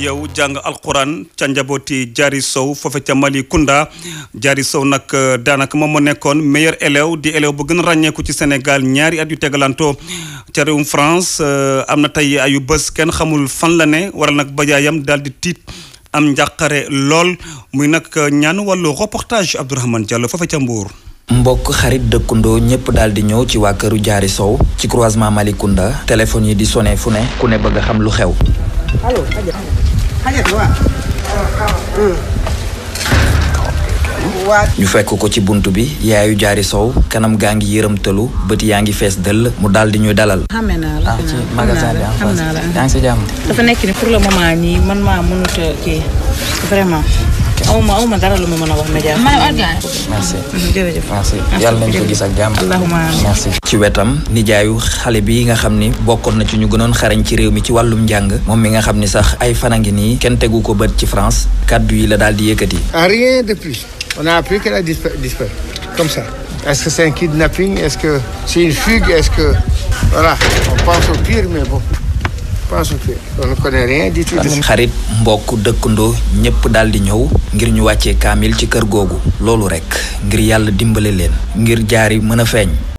yow jàng alquran ca njabooti Diary Sow foofe ca Malicounda Diary Sow nag daanaka moom moo nekkoon meilleur élève di élève bu gën a ràññeeku ci Sénégal ñaari at yu tegalantoo ca réewum France am na tey ayu bés kenn xamul fan la ne waral nag bajaayam daal di tiit am njàqare lool muy nag ñaan wàllu reportage Abdourahmane Diallo foofe ca Mbour. mbokk xarit dëkkandoo ñëpp daal di ñëw ci waa këru Diary Sow ci croisement Malicounda téléphone yi di sonné fu ne ku ne bëgg a xam lu xew. ñu fekk ko ci bunt bi yaayu Diary Sow kanam gaa ngi yërëmtalu bët yaa ngi fees dëll mu daal di ñuy dalal. xamee naa la ci magasin bi xam naa la yaa ngi si jàmm. dafa nekk ni pour le moment nii man maa mënut a kii vraiment. awma awma dara lu ma mën a wax média. merci jërëjëf. merci yàlla nañ ko gis ak jàmm. allahumma amiin. merci. ci wetam nijaayu xale bi nga xam ni bokkoon na ci ñu gënoon xarañ ci réew mi ci wàllum njàng moom mi nga xam ni sax ay fan a ngi nii kenn tegu ko bët ci France kàddu yi la daal di yëkkati. Rien de plus. On a appris qu'elle a disparu, disparu. Comme ça. Est-ce que c'est un kidnapping Est-ce que c'est une fugue Est-ce que... Voilà. On pense au pire, mais bon. On pense au pire. On ne connaît rien du tout de ça. xarit mbokk dëkkandoo ñëpp daal di ñëw ngir ñu wàccee kaamil ci kër googu loolu rekk ngir yàlla dimbale leen ngir Diary mën a feeñ